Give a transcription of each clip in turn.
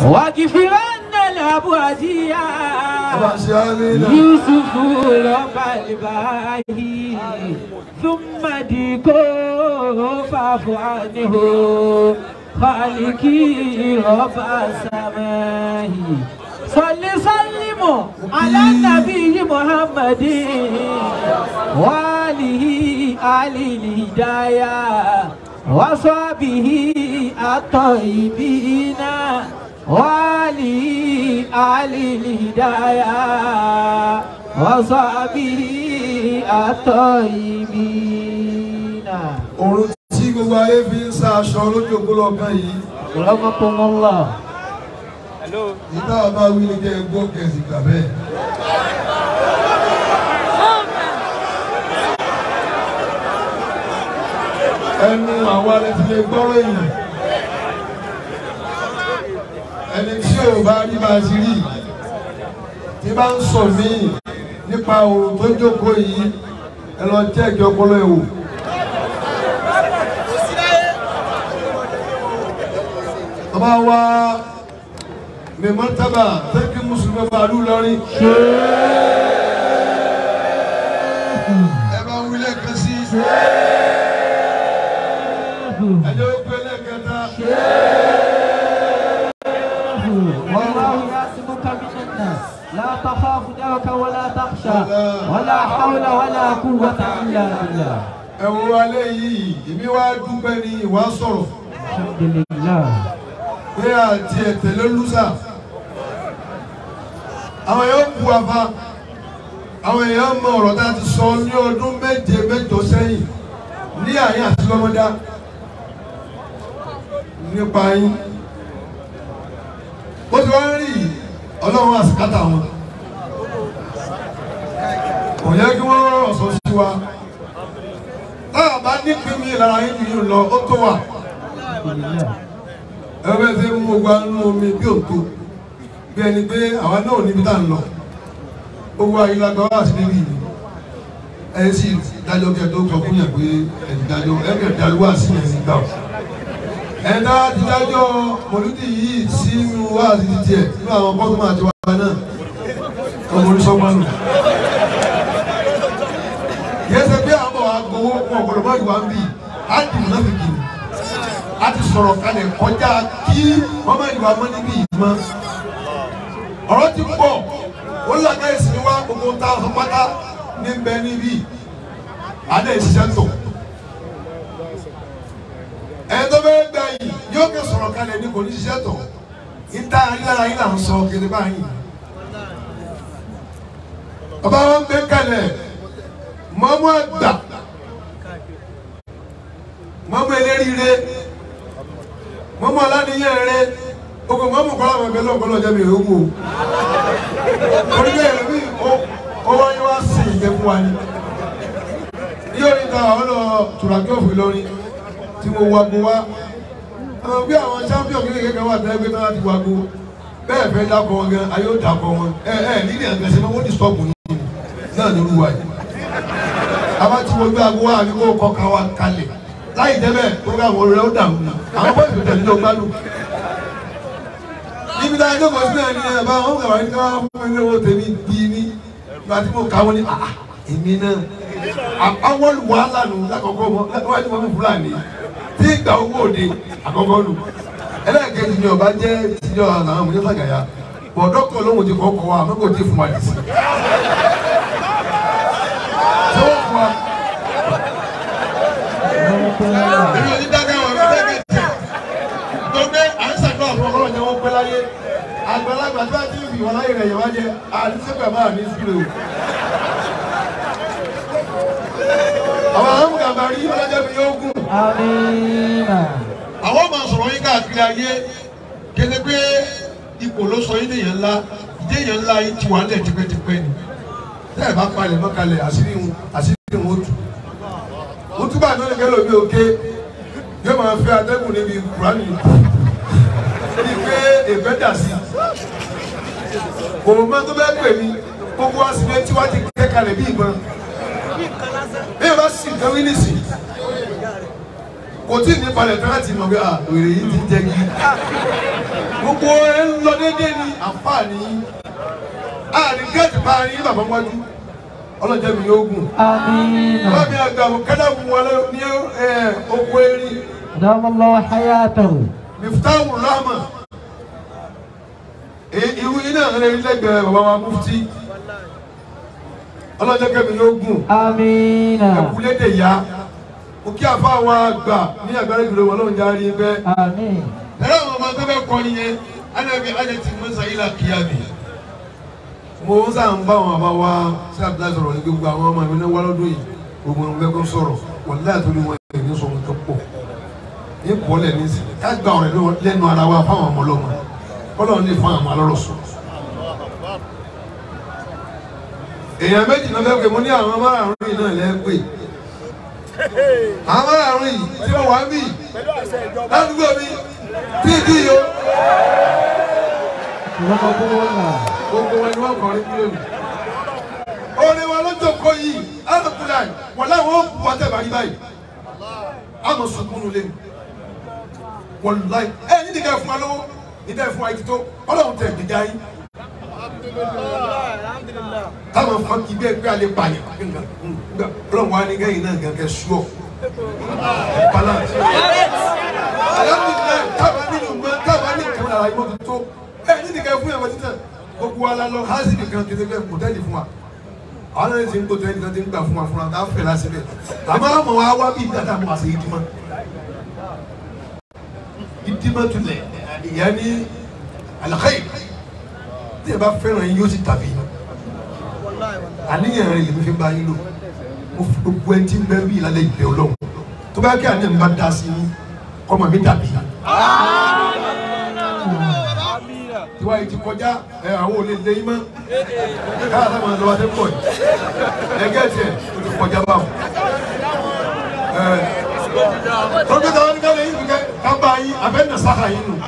واغفرن الأبوادية ọba ṣe amínà يوسف رب الباهي ثم ديكو فاعف عنه خالقي رب السماء صل سلم على النبي محمد وآله آل الهداية وصحبه الطيبين وآله آل الهداية وصحبه الطيبين òrùn tí gbogbo ayé fi ń sa aṣọ lójú ògbólọ kan yìí رحمكم الله ìta ọba wí ni kẹ́ ẹ gbọ́ kẹ̀sì gbà bẹ́ẹ̀. ẹnu àwa lè ti lè gbọ́rọ̀ èèyàn ẹni tí ò bá rí bá a ti rí tí bá ń sọ míì nípa òrùn tó jókòó yìí ẹ lọ jẹ́ ìjọ ọpọlọ ẹ̀ wò. ọba wa ní mọ́tàbà tẹ́kí mùsùlùmí bàálù lọ́rin. ẹ bá ń wílẹ̀ kan sí. ẹjọ́ ó pé lẹ́kẹta. والله يعصمك من الناس لا تخاف درك ولا تخشى ولا حول ولا قوة إلا بالله ẹ wo alẹ́ yìí èmi wá dúpẹ́ ní ìwà sọ̀rọ̀ الحمد لله pé àti ẹ̀tẹ̀lẹ́ lùsà. àwọn èèyàn bu àfa àwọn èèyàn mọ ọ̀rọ̀ tá a ti sọ ní ọdún méje mẹ́jọ sẹ́yìn ní àyín àti lọ́mọdá nípa yín bó ti wá ń rí yìí, ọlọ́run àsìkátà wọn kò yẹ kí wọ́n rọrọ̀ sọ sí wa táà bá nípìn mi lára yín jù yín lọ ó tó wà الحمد لله ẹgbẹ́ tí ń mú gba nínú omi bí òtó bí ẹni pé àwa náà níbi tá à ń lọ owó ayélujára wà sí níbí yìí ẹ sì dájọ́ kí ẹ tó sọ fún yàn pé ẹ ti dájọ́ ẹ kẹ́ dájọ́ wà sí yẹn nígbà o ẹ dá ti dájọ́ mọ̀lúdì yìí sínú wá sí ti tiẹ̀ nínú àwọn bọ́tùmọ̀ àti wàhálà náà ọmọ oníṣọ́gbọ́n nù yẹn ṣe pé àwọn agbowó fún ọ̀pọ̀lọpọ̀ ìwà ń bì á dì mọ́ fi kì í a ti sọ̀rọ̀ kalẹ̀ kọjá kí mọ́mọ́ ìwà mọ́ níbí yìí mọ́. ọ̀rọ̀ ti pọ̀ ó lànà ìsinmi wá gbogbo ta ọ̀sán pátá ní bẹ níbí adé ìṣiṣẹ́ tó. ẹni tó bẹ́ẹ̀ gbà yìí yóò kẹ́ sọ̀rọ̀ kalẹ̀ ní kò ní ṣiṣẹ́ tó. níta ayélujára yìí là ń sọ kéde báyìí. ọba wọn gbé kalẹ̀ mọ́mọ́ àgbà mọ́mọ́ eléríire mọ́mọ́ aláníyàn rẹ ogun mọ́mọ́ kọ́lá mọ̀ bẹ́ẹ̀ lọ́kọ́ lọ́jọ́ mi ò wò orílẹ̀ èdè mi ó wáyé wá sí ìgbẹ́ fún wa ni yóò ní ta àwọn lọ tùràkì òfin lórí tí mo wago wá àwọn bí àwọn champion kékeré kan wà tẹ́lẹ̀ pé náà ti wago bẹ́ẹ̀ fẹ́ dákọ̀ wọn gan ayé ó dákọ̀ wọn ẹ ẹ nílẹ̀ àgbẹ̀sẹ̀ mọ́ wọ́n ti stop ní náà ní olúwa yìí àbá tí mo gbé ago wá àbí kó kọ́ ká wa kalẹ̀ láì dẹ́bẹ̀ program orin rẹ̀ ó dàrú ni àwọn bọ́ọ̀sì tó tẹ̀lé ló gbádùn. níbi táyà tó kọ̀ sí náà ni ẹ̀ bá wọn kàwá ní ká wọn fún mi ní owó tèmi bí ní ìgbà tí mo kà wọ́n ní àà èmi náà àwọn wàhálà nù lákọ̀ọ́kọ́ mọ́ lákọ̀ọ́kọ́ mọ́ fún fúlàní tí ìgbà owó òde àkọ́kọ́ nù ẹlẹ́ẹ̀kejì ni ọba jẹ́ tíjọ́ àwọn ọmọdé sàgàyà bọ̀ dọ́kítọ̀ lóhùn ti kọ́kọ́ wa àmọ́ kò tí ì fún wa dì sí. ṣé wọ́n fún wa èmi ò ní dákẹ́ wọn èmi dákẹ́ tẹ̀. gbogbo à ń sàkọ́ àwọn ọlọ́run yẹn wọ́n pẹ́ láyé àgbàlagbà tí wọ́n ti fi wọn láyé rẹ̀ yẹn wá jẹ́ àdìsẹ́pẹ̀ máa ní sílẹ̀ o. àwọn àwọn gàmbá rí ọlọ́jọ́ mi yóò gùn. آمين àwọn máa sọ̀rọ̀ yín káàkiri ayé kéde pé ipò ló sọ yín léèyàn ńlá ìdí èèyàn ńlá yín ti wà ń lẹ̀ tipẹ́tipẹ́ ni tẹ́ ẹ̀ bá palẹ̀ mọ́kalẹ̀ àṣírí wọn àṣírí wọn ó tù mo túbọ̀ àná lè kẹ́lò mi òkè yóò máa fẹ́ atẹ́gùn níbi kùránì ní pé èfẹ́ dà sí kò mọ tó bẹ́ẹ̀ pè mí gbogbo àsìkò tí wọ́n ti kẹ́ kalẹ̀ bí ìbọn bí ìbá sì nǹkan wí nìsí kò tí ì ní balẹ̀ tí wọ́n ti mọ̀ pé à wèrè yìí ti jẹ́ kí gbogbo ẹ ń lọ déédéé ní àǹfààní àárín gẹ́ẹ̀tì bá a rí bàbá wájú ọlọ́jà mi yóò gùn آمين bàbá mi àgbà kẹ́dà fún wa lọ ní ẹ oko erin دام الله حياته miftahu rahma irú iná rẹ lẹ́gbẹ̀ẹ́ bàbá wa mufti ọlọ́jà kẹ́mi yóò gùn آمين ẹkúlédè yá mo kí àfa wa gbà ní àgbára ìdúró wọn lóun járe bẹ́ẹ̀. آمين ẹ̀rọ àwọn ọmọ tó bẹ́ẹ̀ kọ́ nìyẹn anabi ajẹ́tì musa ilà kíyàmì. mo ń sàn bá àwọn àbá wa sí àbúrò sọ̀rọ̀ ní gbogbo àwọn ọmọ mi ní wàlọ́dún yìí gbogbo wọn bẹ́ẹ̀ kó sọ̀rọ̀ wọ́n láyà tó ní wọn ẹ̀ ní sọ̀rọ̀ tó pọ̀ ní kọ́lẹ̀ ní sí ká gba ọ̀rẹ́ lẹ́nu ara wa fáwọn ọmọ ọlọ́mọ kọ́lọ́ ní fún àwọn alọ́rọ̀ sọ. èèyàn méjì náà fẹ́ pé mo ní àwọn márààrún yìí náà lẹ́ẹ̀pẹ́ àwọn márààrún yìí tí wọ́n wá mí ládùúgbò mi tí ì dí yìí o رحمه الله gbogbo wọn ni wọn kọrin kúrò ní. orin wọn lọ́jọ́ kọ yìí alákùnrin àyè wọn láwọn ó bu ọtẹ bàrí báyìí àmọ́ sunkúnú lé mi wọn láì ẹ ní nìkan fún wa lọ́wọ́ nígbà fún wa yìí tó Ọlọ́run tẹ gbèjà yín. táwọn fún kí bẹ́ẹ̀ pé alẹ́ bàyẹ̀ nǹkan Ọlọ́run wa ní gẹ́yìn náà gẹ́gẹ́ sùọ́ balance. alhamdulilayi táwọn ní ìgbà táwọn ní ìkànnì àlàyé mọ́tò tó ẹ ní nìkan fún yàrá títà gbogbo wa la lọ hasi nìkan kí ẹgbẹ́ kò tẹ́lẹ̀ fún wa àwọn náà ti ń kó tẹ́lẹ̀ kan ti ń gbà fún wa fún wa ká fẹ́ lásì bẹ́ẹ̀ àmọ́ àmọ́ wa wá bí ìdáta mọ́ àṣẹ ìdímọ́ ìdímọ́ tulẹ̀ ìyá ní alakayi tí ẹ bá fẹ́ràn yín yóò ti tàbí àníyàn rẹ lèmi fi bá yín lò mo fi gbogbo ẹ ti ń bẹ bí ìlànà ìbẹ̀ ọlọ́run tó bá kí àníyàn mi bá dá sí yín kọ́mọ mi dàbí tiwa yìí ti kọjá ẹ àwọn olè lé yín mọ káyà sábà ń lọ wá sí pọ̀ yìí ẹgẹ́ tiẹ̀ o ti kọjá báwọn. ẹ tọ́jú táwọn nígbà lẹ́yìn nìkẹ́ ká bá yín abẹ́ nà sáka yín nù.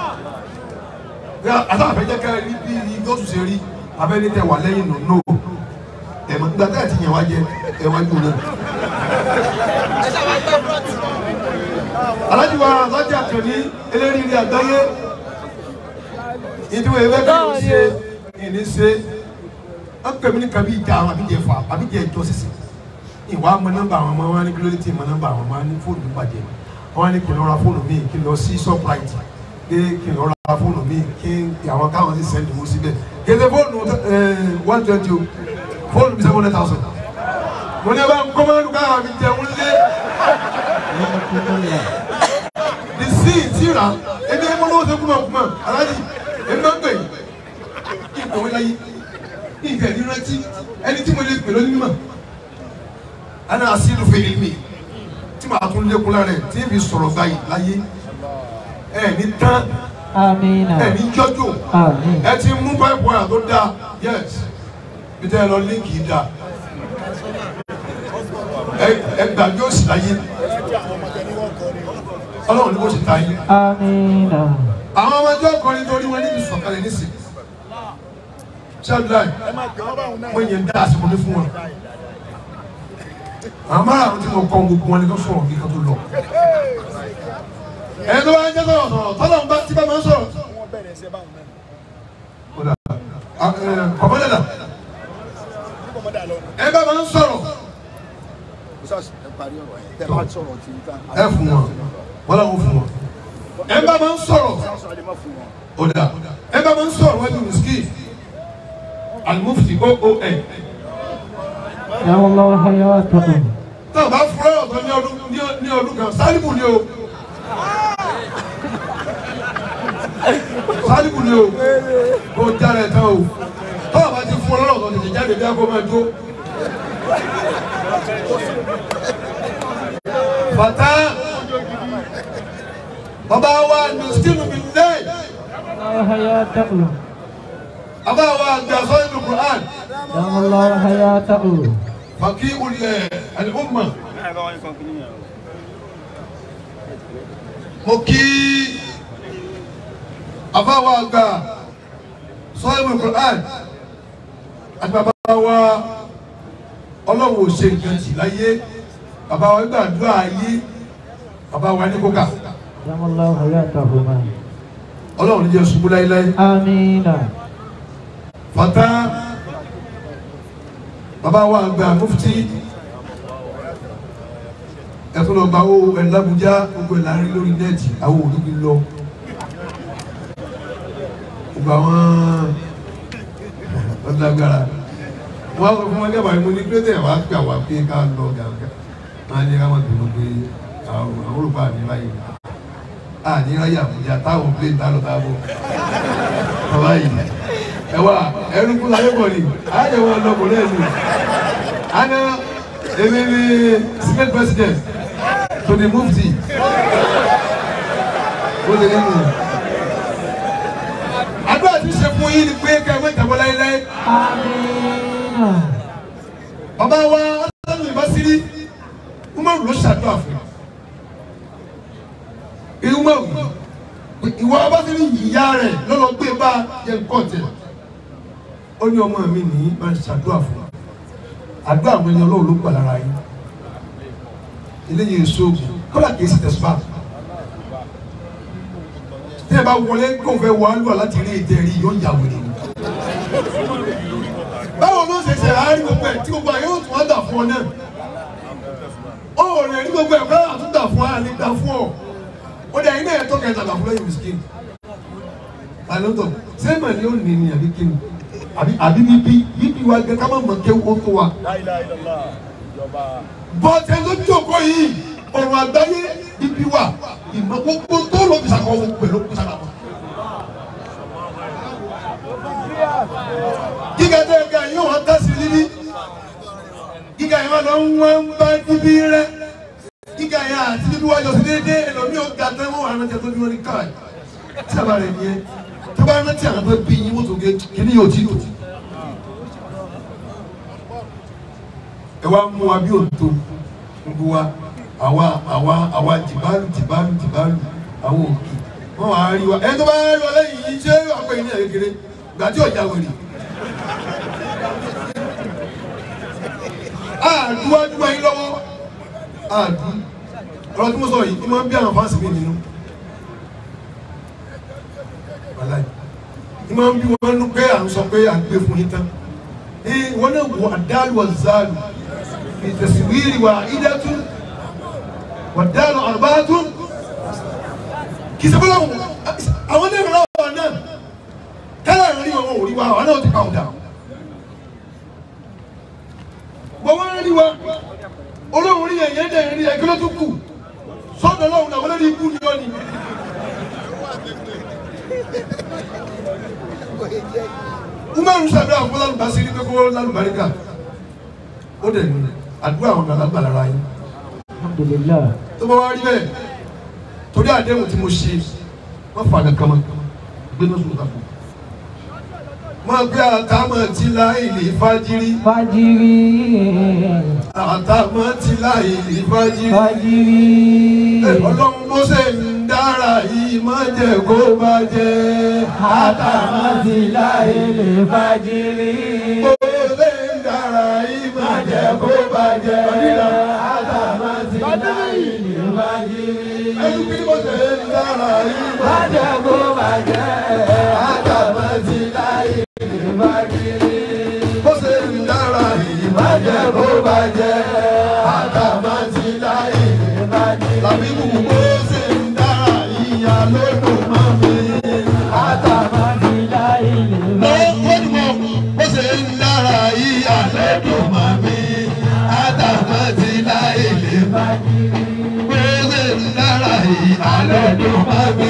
àti àfẹ́jẹ́ ká rí bí ní gọ́ọ̀sù ṣe rí abẹ́ ní tẹ wà lẹ́yìn nù nù. ẹ̀mọ̀ nígbà tá ẹ̀ ti yàn wá jẹ ẹ̀ wá jù náà. alájú wa alájà kan ní eléyìí àgbáyé ìdíwọ̀ ẹ̀fẹ́ kí ló ṣe ìní ṣe wọ́n pè mí ní kabi ìjà àwọn àbíjẹ fà àbíjẹ ìjọ sísè ìwà mọ nọ́mbà àwọn ọmọ wọn ní kílódé tí mọ nọ́mbà àwọn ọmọ ní fóònù bàjẹ́ wọn ní kí n lọ ra fóònù mi kí n lọ sí shoprite pé kí n lọ ra fóònù mi kí àwọn káwọn sì sẹ́ndì mú síbẹ̀ gẹ́gẹ́ fóònù one twenty o fóònù mi seven hundred thousand mo ní ẹ bá ń kọ́ mọ́nú káwọn mi jẹun lé رحمه الله the sea ti ra ebi ẹ mọ lọ́wọ́ sẹ́kúmọ̀ kúmọ̀ aláàjì èmi máa ń gbè ìkọ̀wé láyé ìgbà ní rántí ẹni tí mo lè pè lónìí mọ̀ ẹni àṣìlù fèrè mi tí màá tún lékun lára ẹ̀ tí èmi sọ̀rọ̀ báyìí láyé ẹ ní tán آمين ẹ ní jọ́jọ́ آمين ẹ ti mú báyìí bọ́yà tó dáa yes bí tẹ́ ẹ lọ líǹkì dáa ẹ ẹ gbàgbé òsì láyé ọlọ́run ní kò sì ta yín آمين àwọn ọmọ ẹjọ́ kọrin torí wọn níbi sọ̀kalẹ̀ nísìn ṣáàdúrà wọ́n yẹn dá àsìkò ní fún wọn àwọn márùn tí mo kọ́ gbogbo wọn ni kò sọ̀rọ̀ kíkan tó lọ ẹni tó bá ń jẹ́ sọ̀rọ̀ sọ̀rọ̀ tọ́lọ̀ ń bá tí bá máa ń sọ̀rọ̀ kọ̀mọ́dẹ̀dà ẹ bá máa ń sọ̀rọ̀ ẹ fún wọn wọ́n làwọn fún wọn ẹ bá máa ń sọ̀rọ̀ ọ̀dà ẹ bá máa ń sọ̀rọ̀ wájú mùsùlùmí alimufti oon دام الله حياته náà bá fúra ọ̀tọ̀ ní ọdún ní- ní ọdún kan sálíbù ni o sálíbù ni o kò jára ẹ̀ tán o tọ́wọ́ bá ti fún ọ lọ́rọ̀ ọ̀tọ̀ tètè jáde bí a kò máa jó. bàtà bàbá wa mùsùlùmí mi lẹ́yìn. الله حياته Aba wa gba sọ́yìn Qur'an دام الله حياته fàkí ulẹ̀ al-umma. Mo kí Aba wa gba sọ́yìn Qur'an àti bàbá wa ọlọ́run ò ṣe nǹkan tì láyé bàbá wa gbàdúrà ayé bàbá wa ní kókà دام الله حياتهما ọlọ́run ní jẹ́ ṣubú láíláí آمين fata bàbá wa àgbà mufti ẹ̀tún lọ gba owó ẹ̀ lábújá gbogbo ẹ̀ láàrin lórí nẹ́ẹ̀tì àwọn òdúgbì lọ gbogbo àwọn ọ̀dàgbàrà wọ́n á sọ fún wọn gẹ́gbà ìmú ní pẹ́tẹ́ wàá pè àwọn pé ká lọ gàgà máa ní ká má bínú pé àwọn olùkọ́ àníláyè àníláyè àbújá táwọn plé ń dálọ́ dáàbò bàbá yìí ẹ wá ẹrú kú láyé bọ̀ ni àyè wọn lọ bọ̀ lẹ́nu àná èmi ni senate president to the mufti ó lè nínú àdúrà tí ṣe fún yín ni pé ká ẹ má jábọ́ láéláé آمين bàbá wa ọlọ́run ìbásírí umaru ló ṣàdúrà fún un umaru ìwọ abásírí ìyá rẹ lọ́lọ́ gbé bá jẹ nǹkan tẹ̀ ó ní ọmọ mi ní máa ń ṣàdúrà fún un àdúrà àwọn ẹni ọlọ́run ló gbà lára yín eléyìí èso kọ́lá kìí sì tẹ̀síwá tí ẹ bá wọlé kó fẹ́ wọ alúwa láti rí ètè rí yóò yà wèrè ni báwo ló ṣe ṣe àárín gbogbo ẹ̀ tí gbogbo àyè ó tún wá dà fún ọ náà ó rẹ̀ ní gbogbo ẹ̀ fẹ́ àtúntà fún ọ àní dà fún ọ ó dẹ̀ iná ẹ̀ tó kẹta dà fún lẹ́yìn miskin àlọ́tọ̀ sẹ́mà ni ó ní ní àbí kí ni àbí àbí bíbí bíbí wa gẹ ká má mọ̀ kí ó tó wa. bọ́tẹ́ ló jókòó yìí ọ̀rọ̀ àgbáyé bíbí wa ìmọ̀ gbogbo tó lọ bí sàkóso pẹ̀lú kó sára wọn. gíga tẹ ga yìí wọn tẹsí níbí gíga yìí wọn lọ ń wọn ń bá níbí rẹ gíga yìí àti níbí wájú sí déédéé ẹlòmíì ó ga tẹ wọn wà rántí tó bí wọn ní káì tí a bá rẹ nìyẹn tí a bá rántí àwọn tó bí yín wọn tó gé kíní yóò tí tó. ẹ wá mú wa bí òtó gbogbo wa àwa àwa àwa jìbálù jìbálù jìbálù àwọn òkè wọn wà á rí wa ẹ tó bá rí wa lẹ́yìn yìí ṣé àpẹ yìí ní ẹ̀kẹ́rẹ́ gbàtí ọ̀jà wèrè. àdúwájú ayé lọ́wọ́ àdú ọ̀rọ̀ tí mo sọ yìí máa ń bí àwọn fáǹsì mi nínú wàláì ní máa ń bí wọn nú pé à ń sọ pé à ń gbé fún yín tán ee wọn náà wọ àdáàlú ọ̀záàlú ìtẹ̀síwìrì wà ìdẹ́tú wàdáàlú àrùbáàtú kì í sọ fọlọ́ àwọn náà rà wà náà tẹ́lẹ̀ rí wọn ò rí wa àwọn náà ti kà ó dà bọ́n wọ́n rí wa olóhùn rí ẹ̀yẹ́ dẹ̀ rí ẹ̀kí ló tún kù sọ́dọ̀ lọ́hùn náà wọ́n lè rí ikú ni wọ́n ni. umaru sàdúrà fún lálùbásí ní kókó lálùbáríkà ó dẹ̀ ní àdúrà àwọn àlágbà lára yín الحمد لله tó bá wá rí bẹ́ẹ̀ torí àdéhùn tí mo ṣe wọ́n fà kankan mọ́ gbé náà sùn kàfọ́ máa gbé àtàmọ̀ tí láìlì fájírí فجري àtàmọ̀ tí láìlì fájírí. فجري ọlọ́run bó ṣe ń dára yìí má jẹ́ kó bàjẹ́. àtàmọ́sí láyé lè fàjírí. bó ṣe ń dára yìí má jẹ́ kó bàjẹ́. àtàmọ́sí láyé lè fàjírí. ẹnu kí bó ṣe ń dára yìí má má jẹ́ kó bàjẹ́. àtàmọ́sí láyé lè fàjírí. bó ṣe ń dára yìí má má jẹ́ kó bàjẹ́. àtàmọ́sí láyé lè fàjírí. tàbí kù bó ṣe ń dára yìí alódùn máa mi. àtàmọ́sí láyé lè mo fàjírí. ó ní mo bó ṣe ń dára yìí alódùn máa mi. àtàmọ́ ti láyé lè má. bó ṣe ń dára yìí alódùn máa mi.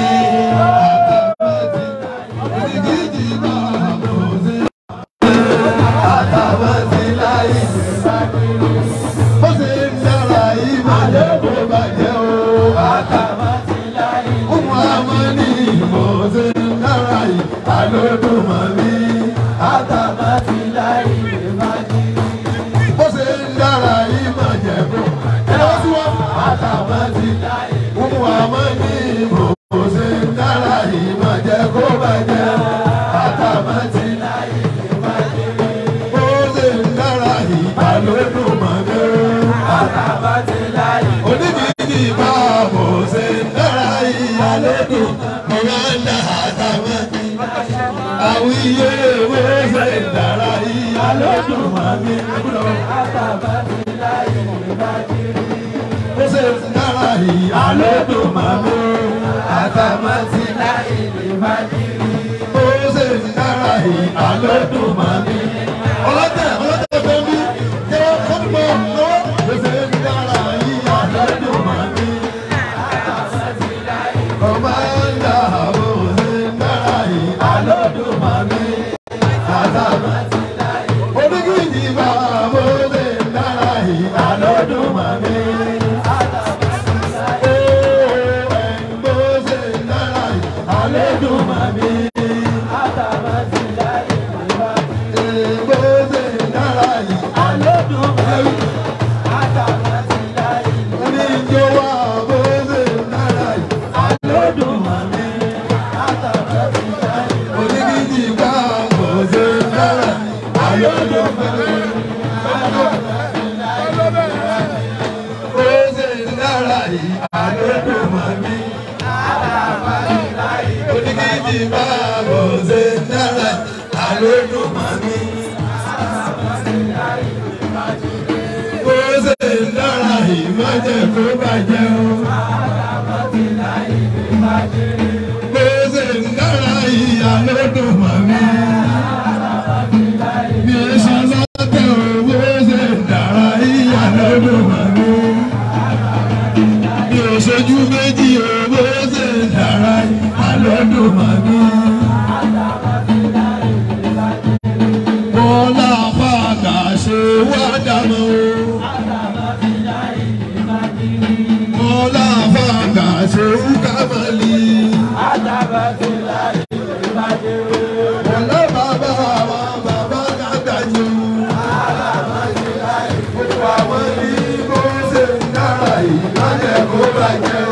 bó ṣe ń dára yìí má jẹ́ kó bàjẹ́ o. àtàmọ́sí láyé lè Ọmọ àmọ́ ní bó ṣe ń dára yìí alódùn máa mi. àtàmọ́sí láyé lè fàjírí. bó ṣe ń dára yìí má jẹ́ kó. ẹ lọ sí wọn. àtàmọ́sí láyé lè Ọmọ àmọ́ ní bó ṣe ń dára yìí má jẹ́ kó bàjẹ́. Àtàmọ́ ti láyé lè fàjírí. bó ṣe ń dára yìí alódùn máa mi. àtàmọ́sí láyé lè Onídìí bá bó àwíyé ewé ṣe dára yìí alódùn máa mi lọ. ó ṣe dára yìí alódùn máa mi àtàmásí láì lè má kiri. ó ṣe dára yìí alódùn máa mi. ọlọ́tẹ̀ ọlọ́tẹ̀ fẹ́ mi jẹ́ ọdúnmọ̀ lọ́wọ́. ó ṣe dára yìí alódùn máa mi. kọ́mándà ó ṣe dára yìí alódùn máa mi. àtàmásí oníkìjì bá bó ṣe dára yìí alódùn máa mi. Oníkìjì bá bó ṣe dára alódùn mami. Bó ṣe dára yìí má jẹ́ kó bàjẹ́ o. Bó ṣe dára yìí alódùn mami. Bí o ṣe lọ́tẹ̀ o, bó ṣe dára yìí alódùn mami. Bí o ṣojú méjì o, bó ṣe dára yìí alódùn mami. Bọ́lá fàgà ṣe wá dàmọ́ o. Bọ́lá fàgà ṣe wú kámẹ́lì. Bọ́lá bàbá wa bàbá dàgbàjò. Gbogbo àwọn ní bó ṣe ń dára yìí má jẹ́ kó bàjẹ́.